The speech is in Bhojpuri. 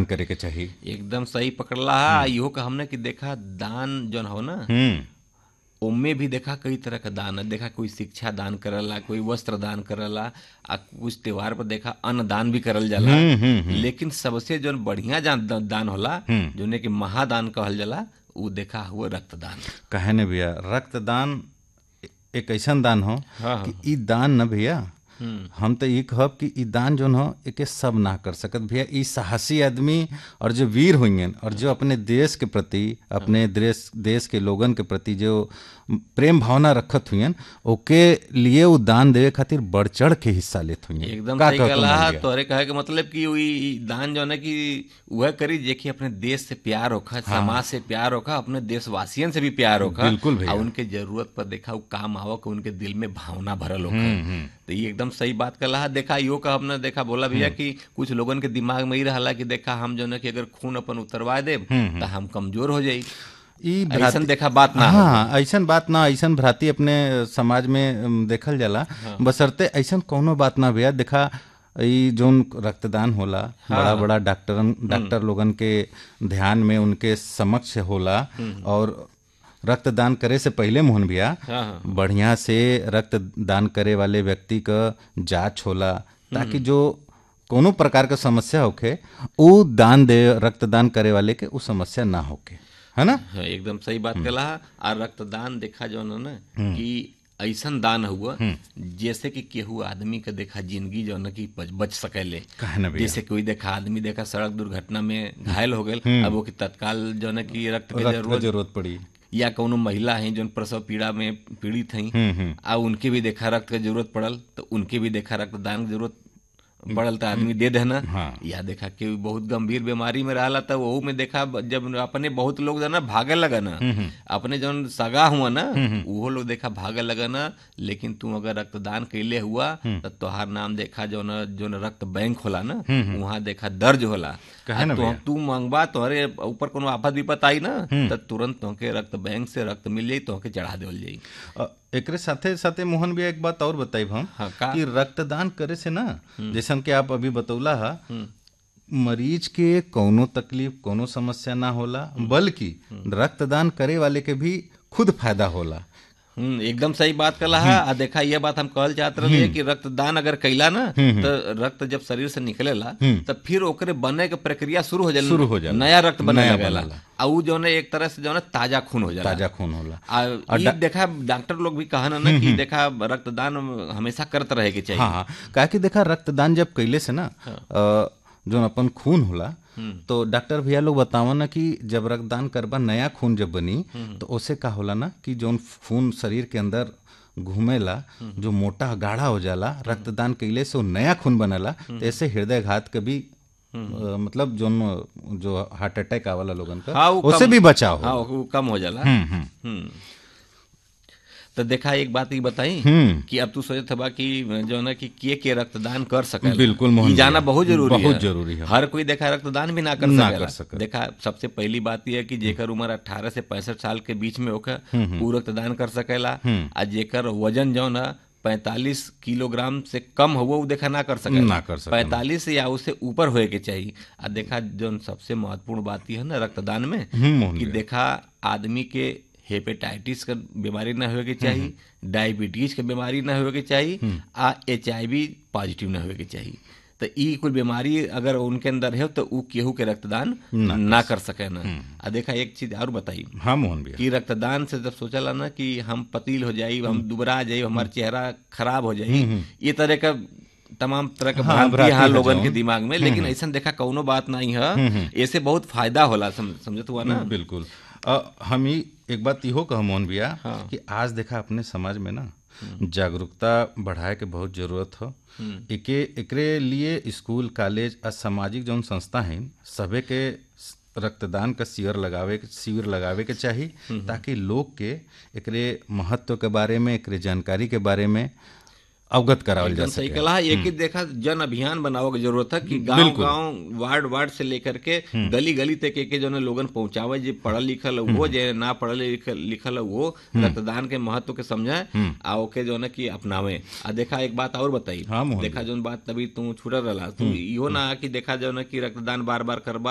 दान करे के चाहिए एकदम सही पकड़ला है इहो का हमने कि देखा दान जौन हो ना हम्म ओमे भी देखा कई तरह का दान है देखा कोई शिक्षा दान करला कोई वस्त्र दान करला आ कुछ त्योहार पर देखा अन्न दान भी करल जाला लेकिन सबसे जौन बढ़िया जान दान होला जोने कि महादान कहल जाला उ देखा हुआ रक्तदान कहे ने भैया रक्तदान एक ऐसा दान हो हाँ, कि ई दान न भैया हम तो ये कहब कि ई दान जोन हो एके सब ना कर सकत भैया ई साहसी आदमी और जो वीर हुई और जो अपने देश के प्रति अपने देश देश के लोगन के प्रति जो प्रेम भावना रखत हुई ओके लिए वो दान देवे खातिर बढ़ चढ़ के हिस्सा लेत हुई एकदम सही कहला तोहरे कहे के मतलब कि ई दान जो है कि वह करी जेकि अपने देश से प्यार होखा समाज से प्यार होखा अपने देशवासियन से भी प्यार होखा बिल्कुल भैया। और उनके जरूरत पर देखा वो काम आवो कि उनके दिल में भावना भरल होखा तो ये एकदम सही बात कहला है देखा यो का हमने देखा बोला भैया कि कुछ लोगन के दिमाग में ही रहला कि देखा हम जो है कि अगर खून अपन उतरवा दे तो हम कमजोर हो जाई ई ऐसा देखा बात ना हाँ ऐसन बात ना ऐसन भ्राती अपने समाज में अम, देखल जाला बसरते ऐसन कोनो बात ना भैया देखा ई जोन रक्तदान होला बड़ा बड़ा डॉक्टर डॉक्टर लोगन के ध्यान में उनके समक्ष होला और रक्तदान करे से पहले मोहन भैया हाँ, हाँ। बढ़िया से रक्तदान करे वाले व्यक्ति का जांच होला ताकि जो कोनो प्रकार का समस्या होखे उ दान दे रक्तदान करे वाले के उ समस्या ना होके है ना हाँ, एकदम सही बात कहला आ रक्तदान देखा जो है ना कि ऐसन दान हुआ जैसे कि केहू आदमी के देखा जिंदगी जो है ना कि बच, बच सकेले काहे ना भैया जैसे कोई देखा आदमी देखा सड़क दुर्घटना में घायल हो गए अब वो कि तत्काल जो है ना कि रक्त के रक्त का जरूरत जरूरत पड़ी या कोनो महिला है जो प्रसव पीड़ा में पीड़ित हैं आ उनके भी देखा रक्त के जरूरत पड़ल तो उनके भी देखा रक्तदान के जरूरत पड़ल तो आदमी दे देना हाँ। या देखा कि बहुत गंभीर बीमारी में रहला तो वहू में देखा जब अपने बहुत लोग जो है ना भागे लगा ना अपने जौन सगा हुआ ना वो लोग देखा भागे लगा ना लेकिन तू अगर रक्तदान कैले हुआ तो तोहार नाम देखा जो ना जो ना रक्त बैंक होला ना वहाँ देखा दर्ज होला कहे ना आ तो तू मंगवा तोहरे ऊपर कोनो आफत विपत आई ना तो तुरंत तोहके रक्त बैंक से रक्त मिल जाई तोहके चढ़ा देवल जाई अ, एकरे साथे साथे मोहन भैया एक बात और बताई हम हाँ, का? कि रक्तदान करे से ना जैसन कि आप अभी बतौला हा मरीज के कोनो तकलीफ कोनो समस्या ना होला बल्कि रक्तदान करे वाले के भी खुद फायदा होला हम्म एकदम सही बात कला है आ देखा ये बात हम कहल चाहत रहे कि रक्तदान अगर कैला ना तो रक्त जब शरीर से निकलेला तो फिर ओकरे बने के प्रक्रिया शुरू हो जाला शुरू हो जाला। नया रक्त बने नया लगेला बनेला। आ उ जो है एक तरह से जो है ताजा खून हो जाला ताजा खून होला आ ई देखा डॉक्टर लोग भी कहना ना कि देखा रक्तदान हमेशा करते रहे के चाहिए हाँ हाँ काहे कि देखा रक्तदान जब कैले से ना अ, जोन अपन खून होला तो डॉक्टर भैया लोग बतावन ना कि जब रक्तदान करबा नया खून जब बनी तो ओसे का होला ना कि जोन खून शरीर के अंदर घूमेला जो मोटा गाढ़ा हो जाला रक्तदान कैले से वो नया खून बनेला तो ऐसे हृदय घात के भी अ, मतलब जोन जो हार्ट अटैक आवाला लोगन का हाँ, वो उससे कम- भी बचाव हो हाँ वो कम हो जाला हम्म, हम्म। हम्म। तो देखा एक बात ये बताई हम्म। कि अब तू सोचत हबा कि जो है ना कि के के रक्तदान कर सके बिल्कुल, मोहन ई जाना भैया। बहुत जरूरी बहुत है जरूरी है। हर कोई देखा रक्तदान भी ना कर ना सकेला कर सके। देखा सबसे पहली बात यह है कि जेकर उम्र 18 से 65 साल के बीच में होकर वो रक्तदान कर सकेला आ जेकर वजन जो ना पैंतालीस किलोग्राम से कम हो वो देखा ना कर सके ना कर सकेला। पैंतालीस या उससे ऊपर होए के चाहिए आ देखा जो सबसे महत्वपूर्ण बात यह है ना रक्तदान में हम्म, मोहन कि देखा आदमी के हेपेटाइटिस का बीमारी ना होए के चाहिए डायबिटीज के बीमारी ना होए के चाहिए आ एच पॉजिटिव ना होए के चाहिए तो ई कुल बीमारी अगर उनके अंदर है तो ऊ केहू के रक्तदान ना कर सके ना आ देखा एक चीज और बताई हाँ मोहन भैया कि रक्तदान से जब सोचला ना कि हम पतील हो जाई हम दुबरा जाई हमारा चेहरा खराब हो जाई ये तरह का तमाम तरह का हाँ, भ्रांति भ्रांति यहाँ है लोगन जौन। के दिमाग में लेकिन ऐसा देखा कौनो बात नहीं है ऐसे बहुत फायदा होला सम, समझत हुआ ना बिल्कुल अ, हम ही एक बात इहो कह मोहन भैया हाँ। कि आज देखा अपने समाज में ना जागरूकता बढ़ाए के बहुत जरूरत हो एके एकरे लिए स्कूल कॉलेज आ सामाजिक जौन संस्था हैं सभे के स- रक्तदान का शिविर लगावे के शिविर लगावे के चाही ताकि लोग के एकरे महत्व के बारे में एकरे जानकारी के बारे में अवगत करावल जा एकदम सही सके कहा एक ही देखा जन अभियान बनावे की जरूरत है कि गांव बिल्कुल। गांव वार्ड वार्ड से लेकर के गली गली तक एक जो है लोगन पहुंचावे जे पढ़ल लिखल है वो जे ना पढ़ल लिखल लिखल है वो रक्तदान के महत्व के समझे आ ओके जो है कि अपनावे आ देखा एक बात और बताई हाँ, मोहन देखा जो बात तभी तू छुटल रहा तू इहो ना कि देखा जो है कि रक्तदान बार बार करबा